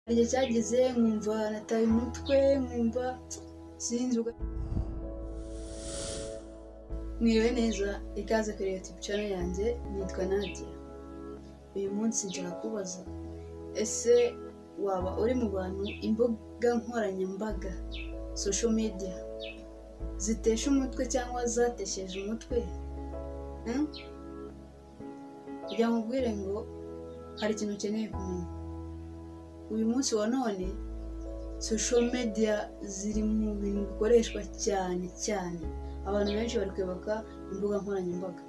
Hari igihe cyageze nkumva nataye umutwe, nkumva sinzi Mwiriwe neza, ikaze kuri YouTube channel yanjye, nitwa Nadia. Uyu munsi nshaka kubaza, ese waba uri mu bantu imbuga nkoranyambaga, social media, zitesha umutwe cyangwa zatesheje umutwe? Hmm? Kugira ngo nkubwire ngo hari ikintu ukeneye kumenya. Uyu munsi wa none, social media ziri mu bintu bikoreshwa cyane cyane. Abantu benshi bari kwibuka imbuga nkoranyambaga.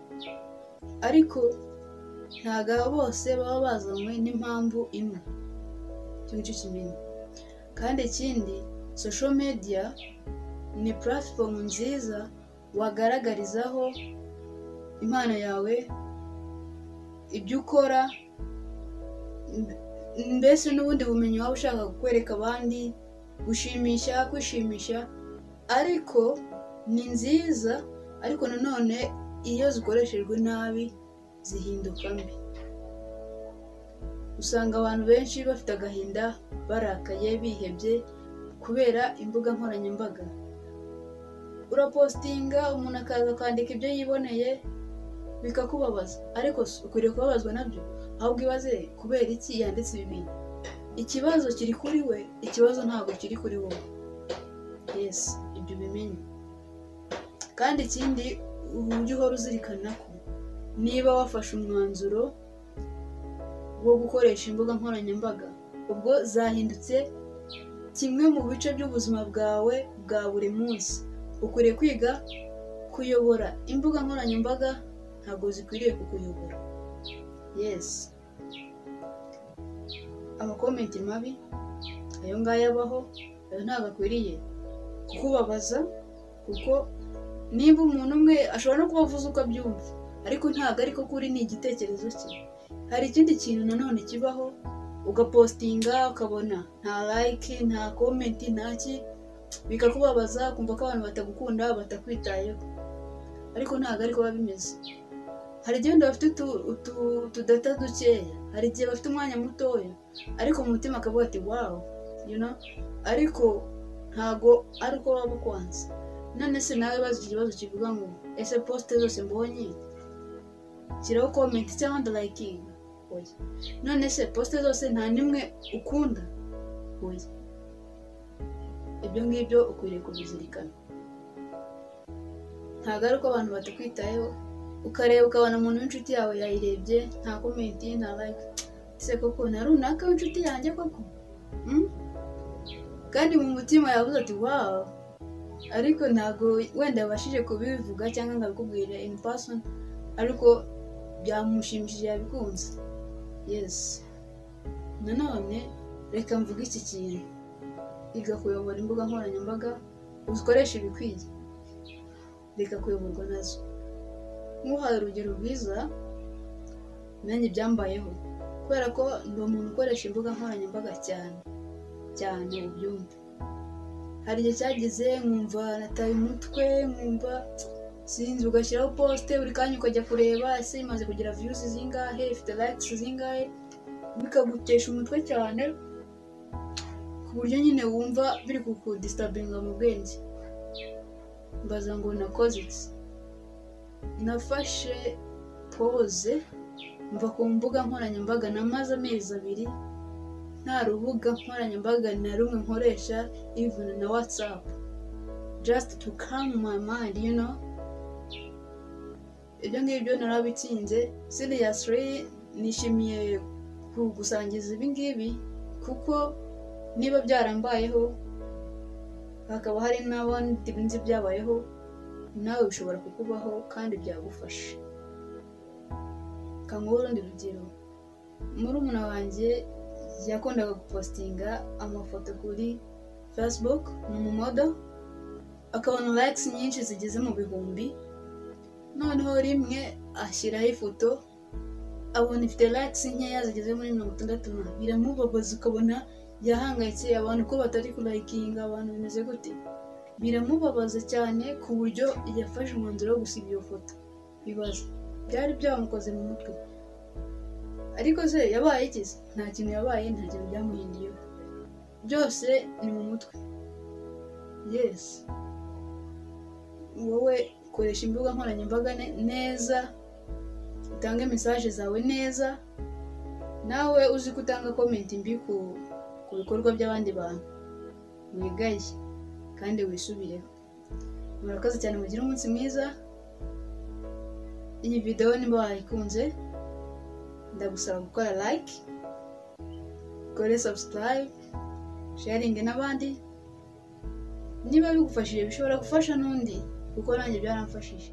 Ariko ntabwo aba bose baba bazanywe n'impamvu imwe. Icyo ngicyo kimenye. Kandi ikindi, social media ni platform nziza wagaragarizaho impano yawe, ibyo ukora, mbese n'ubundi bumenyi waba ushaka kwereka abandi, gushimisha, kwishimisha, ariko ni nziza, ariko nanone iyo zikoreshejwe nabi zihinduka mbi. Usanga abantu benshi bafite agahinda, barakaye, bihebye kubera imbuga nkoranyambaga. Urapositinga umuntu akaza akandika ibyo yiboneye bikakubabaza, ariko si ukwiriye kubabazwa nabyo, ahubwo ibaze kubera iki yanditse ibi bintu. Ikibazo kiri kuri we, ikibazo ntabwo kiri kuri wowe. Yes, ibyo ubimenye. Kandi ikindi ujye uhora uzirikana ko niba wafashe umwanzuro wo gukoresha imbuga nkoranyambaga, ubwo zahindutse kimwe mu bice by'ubuzima bwawe bwa buri munsi. Ukwiriye kwiga kuyobora imbuga nkoranyambaga ntabwo zikwiriye kukuyobora. Yes. Amakomenti mabi, ayo ngayo abaho, ayo ntabwo akwiriye kukubabaza kuko nimba umuntu umwe ashobora no kuba avuze uko abyumva ariko ntabwo ariko kuri ni igitekerezo cye hari ikindi kintu nanone kibaho ugapositinga ukabona nta like nta komenti nta ki bikakubabaza kumva ko abantu batagukunda batakwitayeho ariko ntabwo ariko biba bimeze hari igihe wenda bafite utudata dukeya hari igihe bafite umwanya mutoya ariko mu mutima akavuga ati wawu ariko ntabwo ari uko waba ukwanze none se nawe bazi ikibazo kivuga ngo ese posite zose mbonye shyiraho komenti cyangwa ndarayikinga oya none se posite zose nta n'imwe ukunda oya ibyo ngibyo ukwiriye kubizirikana ntabwo ari uko abantu batakwitayeho ukareba ukabona umuntu w'inshuti yawe yayirebye nta komenti nta like ese koko nta runaka w'inshuti yanjye koko kandi mu mutima yavuze ati wawu ariko ntabwo wenda yabashije kubivuga cyangwa ngo abikubwire in person ariko byamushimishije yabikunze yes nanone reka mvuge iki kintu iga kuyobora imbuga nkoranyambaga uzikoreshe ibikwiye reka kuyoborwa nazo nk'uhaye urugero rwiza nanjye byambayeho kubera ko ni umuntu ukoresha imbuga nkoranyambaga cyane cyane ubyumve hari igihe cyageze nkumva nataye umutwe nkumva sinzi ugashyiraho posite buri kanya ukajya kureba ese imaze kugira viyuzi zingahe ifite layikisi zingahe bikagutesha umutwe cyane ku buryo nyine wumva biri kukudisitabinga mu bwenge mbaza ngo nakoze iki nafashe poze mva ku mbuga nkoranyambaga namaze amezi abiri nta rubuga nkoranyambaga na rumwe nkoresha even na watsapu just to calm my mind you know ibyo ngibyo narabitsinze seriously nishimiye kugusangiza ibi ngibi kuko niba byarambayeho hakaba hari n'abandi nzi byabayeho nawe bishobora kukubaho kandi byagufasha kanguhe urundi rugero murumuna wanjye yakundaga gupositinga amafoto kuri facebook ni umumodo akabona likes nyinshi zigeze mu bihumbi noneho rimwe ashyiraho ifoto abona ifite likes nkeya zigeze muri mirongo itandatu na biramubabaza ukabona yahangayitse abantu ko batari kurayikinga abantu bimeze gute biramubabaza cyane ku buryo yafashe umwanzuro wo gusiga iyo foto bibaza byari byamukoze mu mutwe ariko se yabaye ikize nta kintu yabaye nta kintu byamuhinduyeho byose ni mu mutwe yesi wowe koresha imbuga nkoranyambaga ne- neza utange mesaje zawe neza nawe uzi ko utanga komenti mbi ku ku bikorwa by'abandi bantu wigaye kandi wisubireho murakoze cyane mugire umunsi mwiza iyi videwo niba wayikunze ndagusaba gukora like ukore subscribe sharinge n'abandi niba bigufashije bishobora gufasha n'undi kuko nanjye byaramfashije